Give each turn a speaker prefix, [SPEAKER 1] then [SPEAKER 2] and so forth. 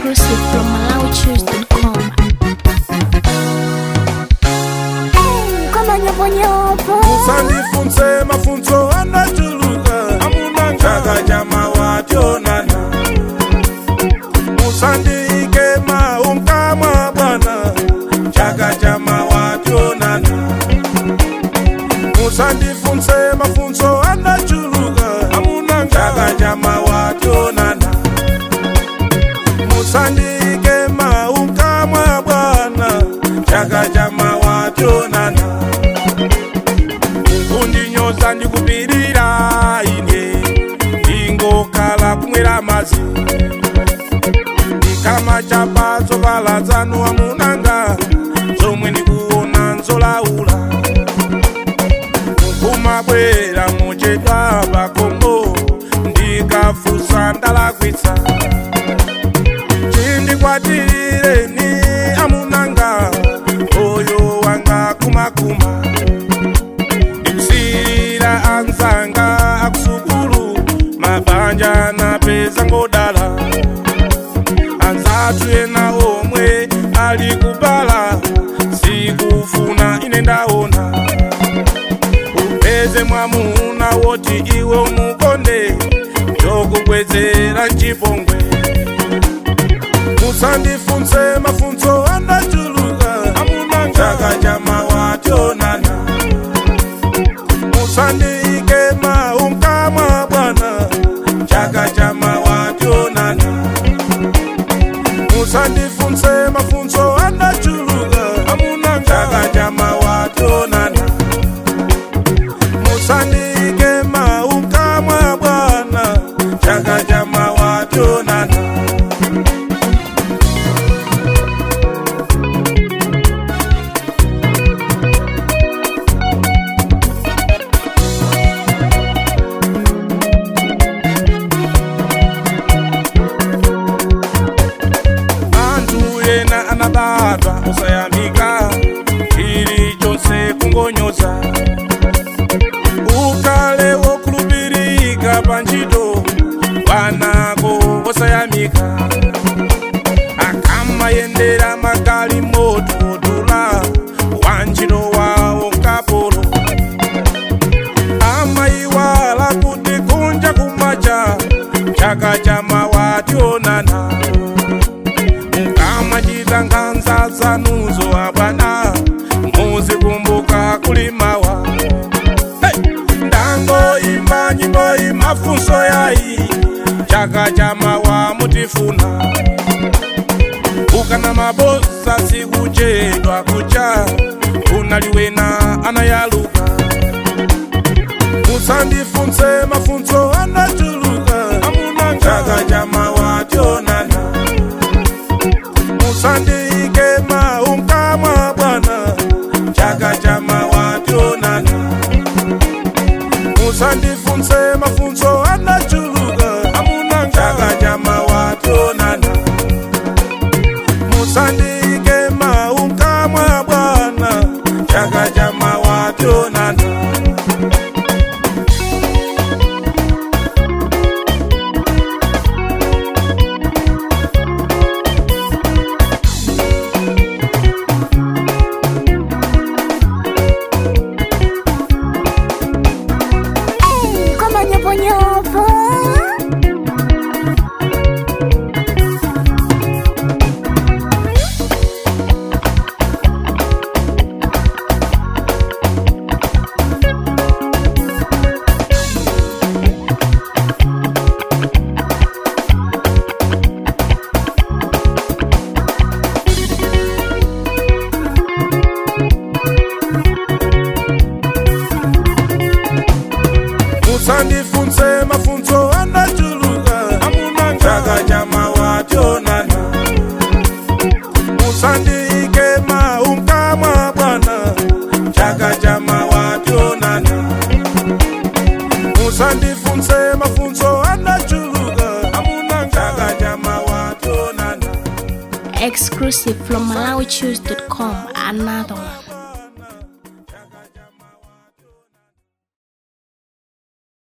[SPEAKER 1] Exclusive from MalawiChoose.com.
[SPEAKER 2] kama nyovonyovo
[SPEAKER 3] musandifunse mafunso anachuluka amuna chaka cha mawationana musandiike maunkamwa bwana chaka cha mawationana musandifunse mafunso anachuluka amuna chaka cha mawationana musandiike maunkamwa bwana chaka cha mawationana kundinyoza ndikupirira ine ingokhala kumwera madzi ndikama chapatso paladzano amunanga zomwe ndikuona nzolaula mukumabwera muchedwa pakombo ndikafusa ndalakwitsa chindikwatireni amunanga oyo wanga kumakuma ndikusiyira anzanga akusukulu mabanja napeza ngodala anzatu ena omwe ali kubala sikufuna ine ndaona upeze mwamuna woti iwe umukonde ndokubwezera mchipongwe musandifunse mafunso andachuluka amuna chaka cha mawationana musandiike maunkamwa bwana chaka cha mawationana musandifunse mafunso andachuluka amuna chaka cha mawationana musandiike maunkamwa bwana chaka cha mawationana anthu ena anabatwa osayamika chilichonse kungonyoza ukale wokhulupirika pa ntchito wanako osayamika akamayendera magali moto odula wa ntchito wawo nkapolo amayiwala kuti kunja kumacha chaka cha mawationana mukamachita nkhanza zanuzo abwana muzikumbuka kulimawa hey! ndangoimba nyimbo imafunso yayi chaka cha mawa mutifuna ukana mabosa sikuchedwa kucha unaliwena anayaluka musandifunse mafunso anachuluka amuna chaka cha mawa tionana musandiike maunkamwa bwana chaka cha mawationana musandifunse mafunso anachuluka amuna chaka cha mawationana musandiike maunkamwa bwana chaka cha mawationana
[SPEAKER 2] kama nyovonyovo
[SPEAKER 3] musandifunse mafunso andachuluka amuna chaka cha mawationana musandiike maunkamwa bwana chaka cha mawationana musandifunse mafunso andachuluka amuna chaka cha mawationana
[SPEAKER 1] Exclusive from MalawiChoose.com. Another one.